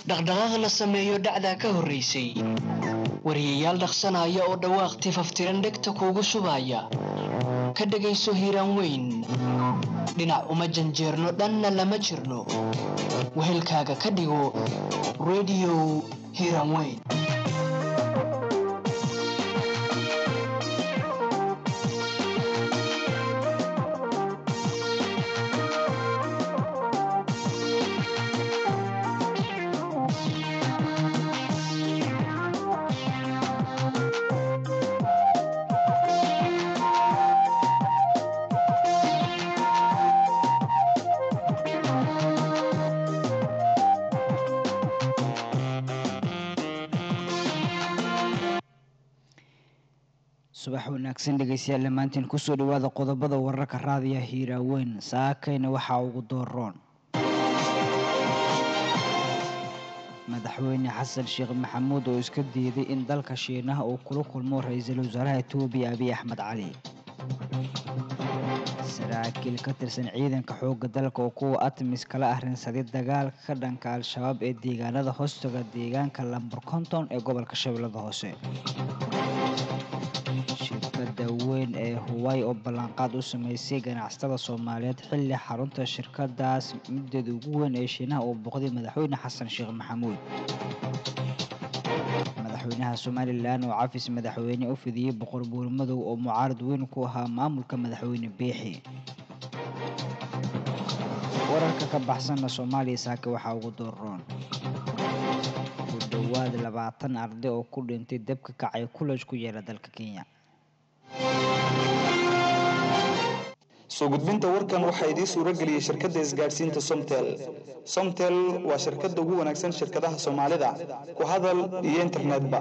dhaqdhaqaaq la sameeyo dhacdaa ka horraysay wariyayaal dhaqsanaya oo dhawaaq tifaftiran dhegta kuugu shubaya ka dhegayso hiiraan weyn dhinac uma janjeerno dhanna lama jirno wehelkaaga ka dhigo rediyo hiiraan weyn subax wanaagsan dhegeystayaal dhammaantiin kusoo dhawaada qodobada wararka raadiya hiiraaweyn saakayna waxaa ugu dooroon madaxweyne xasan sheekh maxamuud oo iska diiday in dalka shiinaha uu kula kulmo ra-iisul wasaaraha etoobiya abiy axmed cali saraakiil ka tirsan ciidanka xoogga dalka oo kuwa atmis kala arrinsaday dagaalka ka dhanka al-shabaab ee deegaanada hoostaga deegaanka lambar konton ee gobolka shabeellada hoose shirkada weyn ee huway oo ballanqaad u sameysay ganacsatada soomaaliyeed xilli xarunta shirkadaas middeeda ugu weyn ee shiinaha uu boqday madaxweyne xasan sheekh maxamuud madaxweynaha somalilan oo cafis madaxweyne u fidiyey boqor buurmadow oo mucaarad weyn ku ahaa maamulka madaxweyne biixi wararka ka baxsanna soomaaliya saake waxaa ugu dooroon ku dhowaad labaatan arday oo ku dhintay dabka kacay kulaj ku yeela dalka kenya soo gudbinta warkan waxaa idiin suuro geliyey shirkadda isgaadhsiinta somtel somtel waa shirkadda ugu wanaagsan shirkadaha soomaalida ku hadal iyo internetba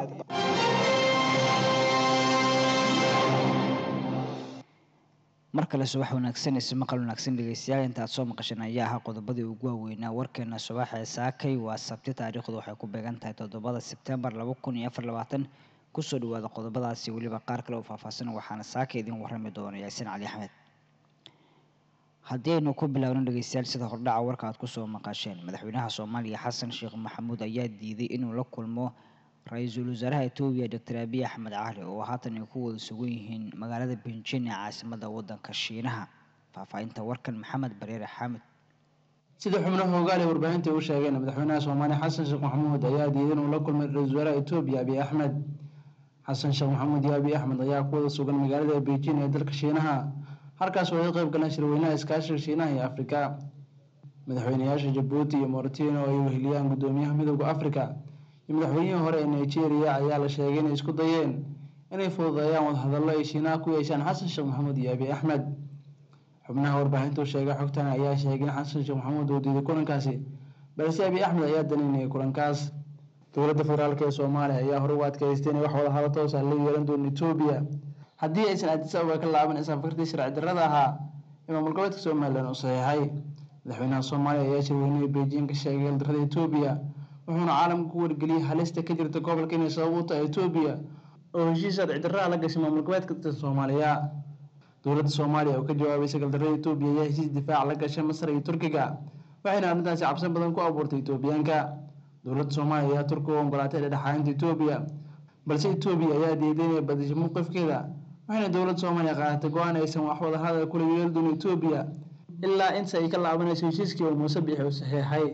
mar kale subax wanaagsan ise maqal wanaagsan dhegeystayaal intaad soo maqasheen ayaa ahaa qodobadii ugu waaweynaa warkeena subaxee saakay waa sabti taariikhdu waxay ku beegan tahay toddobada sebtembar laba kun iyo afar labaatan kusoo dhawaada qodobadaasi weliba qaar kale oo faahfaahsan waxaana saaka idin warrami doona yaasiin cali axmed haddii aynu ku bilaawno dhegeystayaal sida hordhaca warka aad kusoo maqasheen madaxweynaha soomaaliya xasan sheekh maxamuud ayaa diiday inuu la kulmo ra-iisul wasaaraha etoobiya doctor abiy axmed cali oo haatan ay ku wada sugan yihiin magaalada benjin ee caasimada wadanka shiinaha faahfaahinta warkan maxamed bareere xaamid sida xubnaha hogaale warbaahinta u sheegeen madaxweynaha soomaaliya xasan sheekh maxamuud ayaa diiday inuu la kulmay ra-iisul wasaaraha etoobiya abiy axmed xasan sheekh maxamuud iyo abiy axmed ayaa ku wada sugan magaalada beijing ee dalka shiinaha halkaas oo ay qayb galeen shirweynaha iskaashiga shiinaha iyo afrika madaxweynayaasha jabuuti iyo mauritania oo ay weheliyaan gudoomiyaha midooda afrika iyo madaxweynihii hore ee nigeria ayaa la sheegay inay isku dayeen inay fududeeyaan wadahadallo ay shiinaha ku yeeshaan xasan sheekh maxamuud iyo abiy axmed xubnaha warbaahintu sheegay xogtan ayaa sheegay in xasan sheekh maxamuud uu diiday kulankaasi balse abiy axmed ayaa danaynayay kulankaas dowladda federaalk ee soomaaliya ayaa hore u adkaystay inay wax wadahadal toosa la yeelan doono etoobiya haddii aysan addis ababa ka laaban isaafartii sharci darrada ahaa ee maamul goboleedka somalilan uu saxiixay madaxweynaha soomaaliya ayaa shirweynihii beijing ka sheegay galdarrada etoobiya wuxuuna caalamka ku wargeliyey halista ka jirta gobolka inay sabab u tahay etoobiya oo heshiis sharci darraa la gashay maamul goboleedka soomaaliya dowladda soomaaliya oo ka jawaabaysa galdarrada etoobiya ayaa heshiis difaac la gashay masar iyo turkiga waxayna arrintaasi cabsan badan ku abuurtay etoobiyaanka dowladda soomaaliya ayaa turkiga u ogolaatay dhexdhexaadinta etoobiya balse etoobiya ayaa diiday inay badisho mowqifkeeda waxayna dowladda soomaaliya qaadatay go-aan aysan wax wada hadal kula yeeli doono etoobiya ilaa inta ay ka laabanayso heshiiskii oo muuse biixi uu saxiixay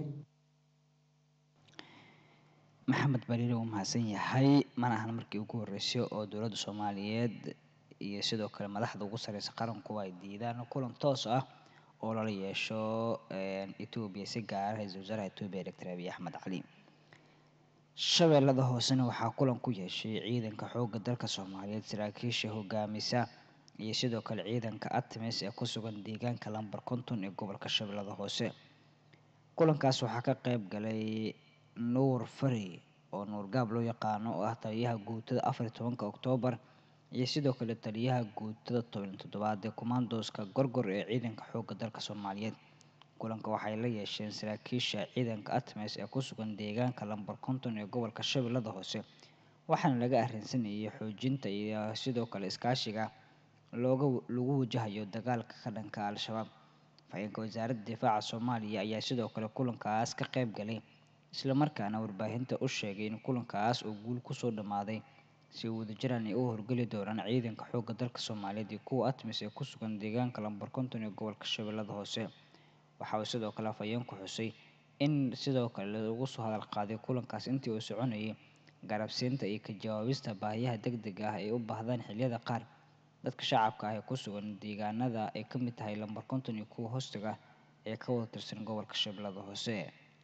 maxamed bariire uu mahadsan yahay mana ahan markii ugu horreysay oo dowladda soomaaliyeed iyo sidoo kale madaxda ugu sareysa qaranku ay diidaan kulan toos ah oo lala yeesho etoobiya si gaara ra-iisul wasaaraha etoobiya doctor abiy axmed cali shabeellada hoosena waxaa kulan ku yeeshay ciidanka xoogga dalka soomaaliyeed saraakiisha hogaamisa iyo sidoo kale ciidanka atmis ee ku sugan deegaanka lambar konton ee gobolka shabeellada hoose kulankaas waxaa ka qeyb galay nuur fari oo nuur gaab loo yaqaano oo ah taliyaha guutada afar iyo tobanka oktoobar iyo sidoo kale taliyaha guutada toban toddobaad ee kumaandooska gorgor ee ciidanka xoogga dalka soomaaliyeed kulanka waxay la yeesheen saraakiisha ciidanka atmis ee ku sugan deegaanka lambar konton ee gobolka shabeellada hoose waxaana laga arrinsanayay xoojinta iyo sidoo kale iskaashiga looga lagu wajahayo dagaalka ka dhanka al-shabaab afhayeenka wasaaradda difaaca soomaaliya ayaa sidoo kale kulankaas ka qeyb galay islamarkaana warbaahinta u sheegay in kulankaas oo guul kusoo dhammaaday si wadajiraan ay u horgeli doonaan ciidanka xoogga dalka soomaaliyeed iyo kuwa atmis ee ku sugan deegaanka lambar konton ee gobolka shabeellada hoose waxa uu sidoo kale afhayeenku xusay in sidoo kale lagu soo hadal qaaday kulankaas intii uu soconayay garabsiinta iyo ka jawaabista baahiyaha deg dega ah ay u baahdaan xilliyada qaar dadka shacabka ah ee ku sugan deegaanada ay ka mid tahay lambar konton iyo kuwa hoostiga ee ka wada tirsan gobolka shabeellada hoose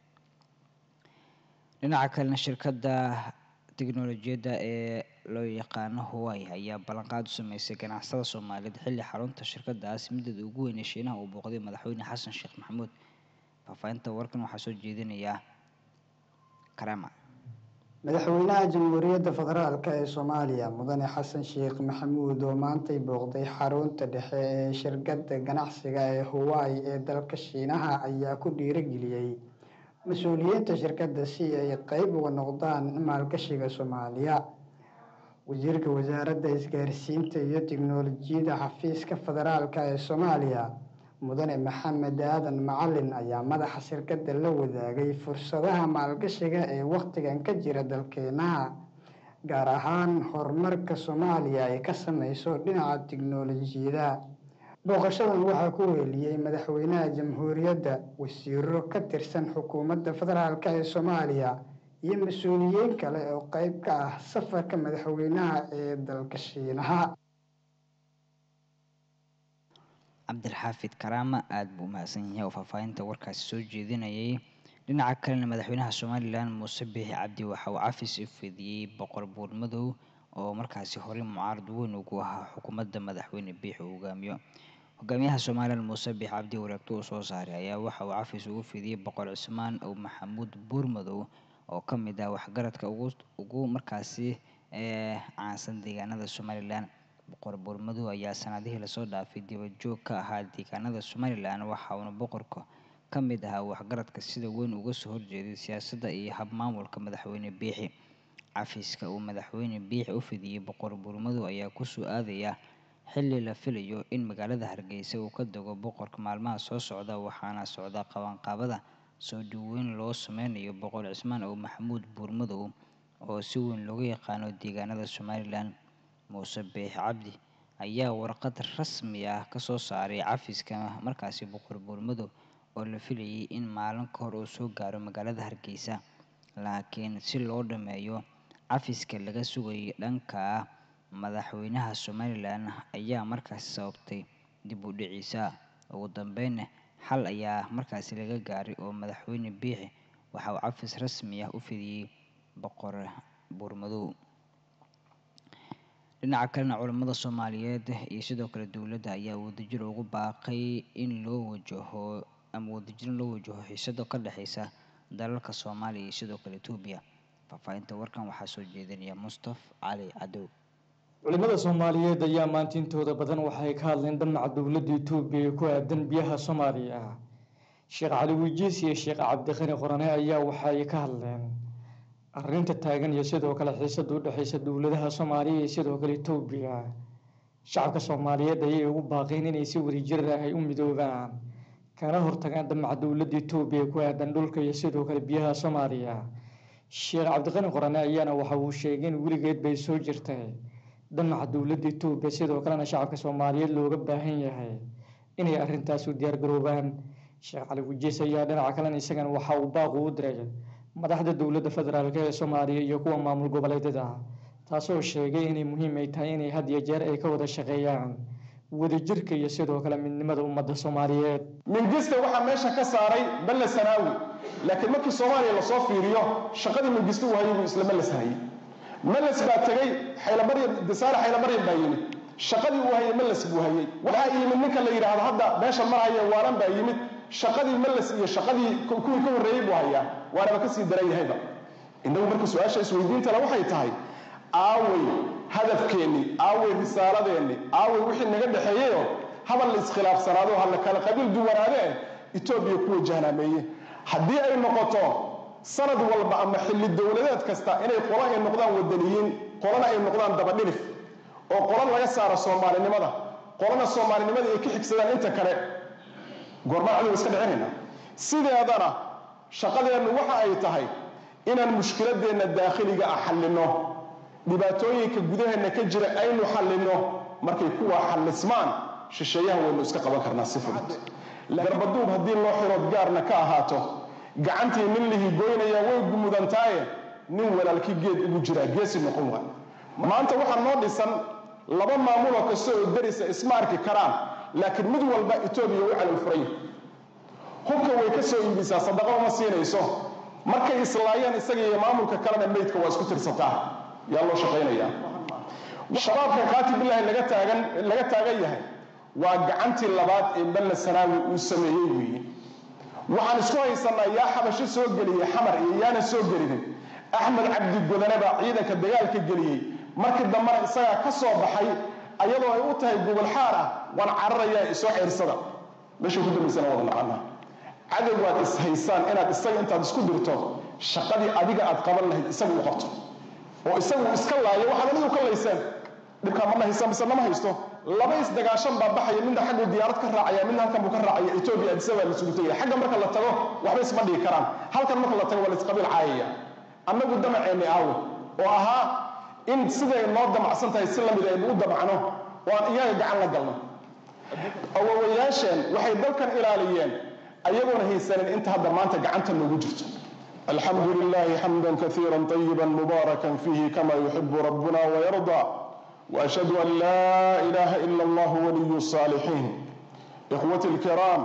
dhinaca kalena shirkadda tiknolojiyadda ee loo yaqaano hawaii ayaa ballanqaad u sameysay ganacsada soomaaliyeed xilli xarunta shirkadaas midada ugu weyn ee shiinaha uu booqday madaxweyne xasan sheekh maxamuud faahfaahinta warkan waxaa soo jeedinaya karama madaxweynaha jamhuuriyadda federaalk ee soomaaliya mudane xasan sheekh maxamuud oo maantay booqday xarunta dhexe ee shirkadda ganacsiga ee hawaii ee dalka shiinaha ayaa ku dhiirageliyey mas-uuliyiinta shirkadda si ay qeyb uga noqdaan maalgashiga soomaaliya wasiirka wasaaradda isgaarsiinta iyo tiknolojiyadda xafiiska federaalk ee soomaaliya mudane maxamed aadan macalin ayaa madaxa shirkadda la wadaagay fursadaha maalgashiga ee wakhtigan ka jira dalkeenaha gaar ahaan horumarka soomaaliya ay ka sameyso dhinaca tiknolojiyada booqashadan waxaa ku weeliyey madaxweynaha jamhuuriyadda wasiiro ka tirsan xukuumadda federaalk ee soomaaliya iyo mas-uuliyiin kale oo qeyb ka ah safarka madaxweynaha ee dalka shiinaha cabdilxaafid karaama aada buu umahadsan yahay oo faahfaahinta warkaasi soo jeedinayay dhinaca kalena madaxweynaha somalilan muuse biixi cabdi waxa uu cafis u fidiyey boqor buur madow oo markaasi horey mucaarad weyn ugu ahaa xukuumadda madaxweyne biixi uu hogaamiyo hogaamiyaha somalilan muuse biixi cabdi wareegto uu soo saaray ayaa waxa uu cafis ugu fidiyey boqor cismaan oo maxamuud buur madow oo ka mid ah waxgaradka ugu ugu markaasi ee caansan deegaanada somalilan boqor buurmadow ayaa sanadihii lasoo dhaafay dibajoog ka ahaa deegaanada somalilan waxa uuna boqorka ka mid ahaa waxgaradka sida weyn uga soo horjeeday siyaasadda iyo habmaamulka madaxweyne biixi cafiska uu madaxweyne biixi u fidiyey boqor buurmadow ayaa kusoo aadaya xilli la filayo in magaalada hargeysa uu ka dego boqorka maalmaha soo socda waxaana socda qabanqaabada soo dhaweyn loo sameynayo boqor cismaan oo maxamuud buurmadow oo si weyn looga yaqaano deegaanada somalilan muuse biix cabdi ayaa warqad rasmi ah kasoo saaray cafiska markaasi boqor buurmadow oo la filayay in maalin ka hor uu soo gaaro magaalada hargeysa laakiin si loo dhameeyo cafiska laga sugayay dhanka madaxweynaha somalilan ayaa markaasi sababtay dib u dhiciisa ugu dambeynna xal ayaa markaasi laga gaaray oo madaxweyne biixi waxa uu cafis rasmi ah u fidiyey boqor buurmadow dhinaca kalena culamada soomaaliyeed iyo sidoo kale dowladda ayaa wadajir ugu baaqay in loo wajaho ama wadajir in loo wajaho xiisado ka dhexeysa dalalka soomaaliya iyo sidoo kale etoobiya faahfaahinta warkan waxaa soo jeedinaya mustaf cali cadow culimada soomaaliyeed ayaa maanta intooda badan waxay ka hadleen damaca dowladda etoobiya ee ku aadan biyaha soomaaliya sheekh cali wijiis iyo sheekh cabdiqani qorane ayaa waxay ka hadleen arrinta taagan iyo sidoo kale xiisada u dhexeysa dowladaha soomaaliya iyo sidoo kale etoobiya shacabka soomaaliyeed ayay ugu baaqeen inay si wadajir ah ay u midoobaan kana hortagaan damaca dowladda etoobiya ee ku aadan dhulka iyo sidoo kale biyaha soomaaliya sheekh cabdiqani qorane ayaana waxa uu sheegay in weligeed bay soo jirtay damaca dowladda etoobiya sidoo kalena shacabka soomaaliyeed looga baahan yahay inay arrintaas u diyaargaroobaan sheekh cali wijiis ayaa dhinaca kalena isagana waxa uu baaqu u diray madaxda dowladda federaalk ee soomaaliya iyo kuwa maamul goboleedyada taasoo sheegay inay muhiim ay tahay inay had iyo jeer ay ka wada shaqeeyaan wadajirka iyo sidoo kale midnimada ummadda soomaaliyeed mingista waxaa meesha ka saaray balle sanaawi laakiin markii soomaaliya lasoo fiiriyo shaqadii mingista uu hayay buu isla meles hayay meles baa tegey xaylamaryan disaare xaylamaryan baa yimid shaqadii uu hayay meles buu hayay waxaa yimid ninka la yidhaahdo hadda meesha marhaya waalan baa yimid shaqadii meles iyo shaqadii kuwii ka horreeyey buu hayaa waanaba kasii daran yahayba innagu marka su-aasha isweydiintale waxay tahay aawey hadafkeenni aawey risaaladeenni aawey wixii naga dhexeeyeyo habal la iskhilaafsanaado ha la kala qabiil duwanaadee etoobiya ku wajahnaameeye haddii ay noqoto sanad walba ama xilli dowladeed kasta inay qolo ay noqdaan wadaniyiin qolona ay noqdaan dabadhilif oo qolo laga saaro soomaalinimada qolona soomaalinimada ay ka xigsadaan inta kale goormaan cadow iska dhicinayna sideedana shaqadeennu waxa ay tahay inaan mushkiladeenna daakhiliga ah xallinno dhibaatooyinka gudaheenna ka jira aynu xallinno markay kuwaa xallismaan shisheeyaha waynu iska qaban karnaa si fudud garbaduub haddii loo xirood gaarna ka ahaato gacantii nin lihi goynaya way gumudantaaye nin walaalkii geed ugu jiraa geesi noqon waa maanta waxaa noo dhisan laba maamuloo kasta oo darisa isma arki karaan laakiin mid walba etoobiya u calal furay hubka way ka soo iibisaa sadaqo uma siinayso markay islaayeen isaga iyo maamulka kalena meydka waa isku tirsataa yaa loo shaqaynayaa shabaabka qaati bilaahi laga taagan laga taagan yahay waa gacantii labaad ee balla sanaawi uu sameeyey weeye waxaan isku haysanaa yaa xabasho soo geliyey xamar iyo yaana soo gelinin axmed cabdi godane baa ciidanka dagaalka geliyey markii dambena isagaa ka soo baxay ayadoo ay u tahay gobol xaar ah waan cararayaa isoo xeersada meesha ku dambaysana wada naqanaa cadow waad is haysaan inaad isaga intaad isku dirto shaqadii adiga aad qaban lahayd isagu u qabto oo isagu iska laayo waxaad anigu ka layseen dhibkaa ma haysaan mise nama haysto laba isdagaashan baa baxaya midna xaggu diyaarad ka raacaya midna halkan buu ka raacaya etoobiya adisabaa la isugu tegaya xagga marka la tago waxba isma dhigi karaan halkan marka la tago waa la isqabiil caayaya annagu damaceenni aawe oo ahaa in siday noo damacsan tahay si lamid aynu u damacno oo aan iyaga gacan la galno awowayaasheen waxay dalkan ilaaliyeen ayagoona haysanin inta hadda maanta gacanta noogu jirto alxamdu lilahi xamda kaiira طayiba mubaaraka fiihi kama yuxibu rabbuna wayarda وأشهد أن لا إله إلا الله ولي الصالحين إخوتي الكرام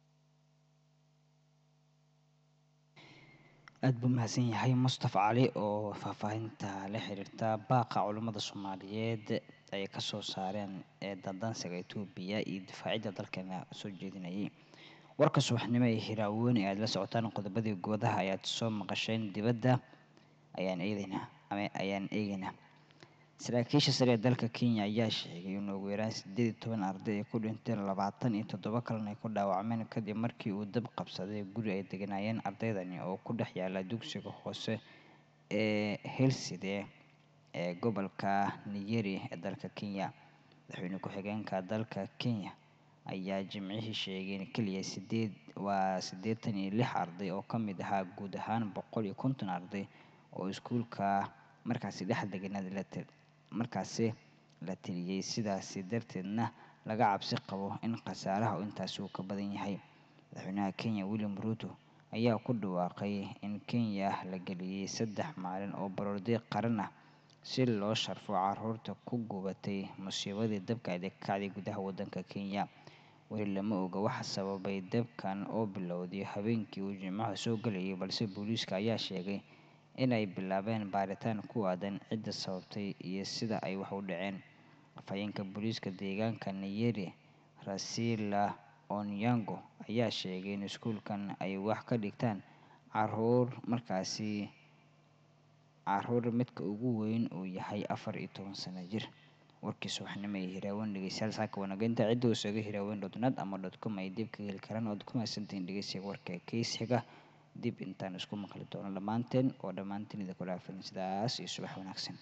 aad buu mahadsan yahay mustafa cali oo faahfaahinta la xiriirta baaqa culummada soomaaliyeed ay kasoo saareen ee dandansiga etoobiya iyo difaacidda dalkeena soo jeedinayay warka subaxnimo ee hiraaweyn ee aad la socotaan qodobadii goodaha ayaad soo maqasheen dibadda ayaan eedeynaa ama ayaan eegeynaa saraakiisha sare ee dalka kenya ayaa sheegay in ugu yaraan sideed iyo toban arday ay ku dhinteen labaatan iyo toddoba kalena ay ku dhaawacmeen kadib markii uu dab qabsaday guri ay deganaayeen ardaydani oo ku dhex yaala dugsiga hoose ee helside ee gobolka niyeri ee dalka kenya madaxweyne ku-xigeenka dalka kenya ayaa jimcihii sheegay in keliya sideed waa siddeetan iyo lix arday oo ka mid ahaa guud ahaan boqol iyo konton arday oo iskuulka markaasi dhex deganaad la markaasi la teliyey sidaasi darteedna laga cabsi qabo in khasaaraha intaasi uu ka badan yahay madaxweynaha kenya william ruto ayaa ku dhawaaqay in kenya la geliyey saddex maalin oo baroordiiq qaran ah si loo sharfo caruurta ku gubatay musiibadii dabka ay ka kacday gudaha wadanka kenya weli lama oga waxa sababay dabkan oo bilowday habeenkii uu jimcaha soo gelayay balse booliiska ayaa sheegay inay bilaabeen baaritaan ku aadan cidda sababtay iyo sida ay wax u dhaceen afhayeenka booliiska deegaanka niyeri rasila onyango ayaa sheegay in iskuulkan ay wax ka dhigtaan caruur markaasi caruur midka ugu weyn uu yahay afar iyo toban sano jir warkii subaxnimo ee hiraawen dhegeystayaal saaka wanageynta cidda uu sooga hiraawen dotnet ama dot com ay dib ka heli karaan oad ku mahadsantihiin dhegeysiga warka keys xiga dib intaan isku maqli doono dhammaanteen oo dhammaanteen idinku dhaafin sidaas iyo subax wanaagsan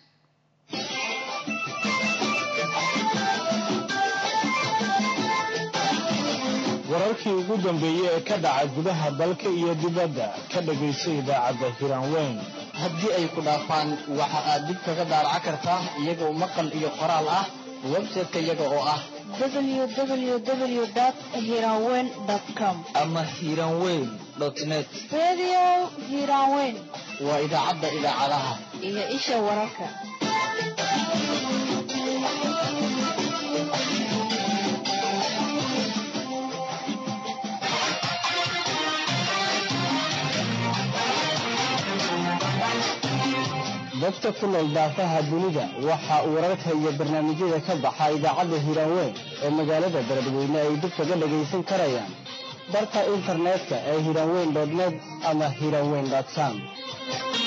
wararkii ugu dambeeyey ee ka dhaca gudaha dalka iyo dibadda ka dhagayso idaacadda hiraanweyn haddii ay ku dhaafaan waxa aad dib kaga daaraca kartaa iyagoo maqal iyo qoraal ah website-ka iyaga oo ah www.hiranweyn.com ama hiranweyn net Radio Hiranweyn waa idaacadda idaacadaha iyo isha wararka. dadka ku nool daafaha dunida waxa uu wararka iyo barnaamijyada ka baxa idaacadda hiraanweyn ee magaalada beledweyne ay dib kaga dhagaysan karayaan barka internetka ee hiraanweyn net ama hiraanweyn com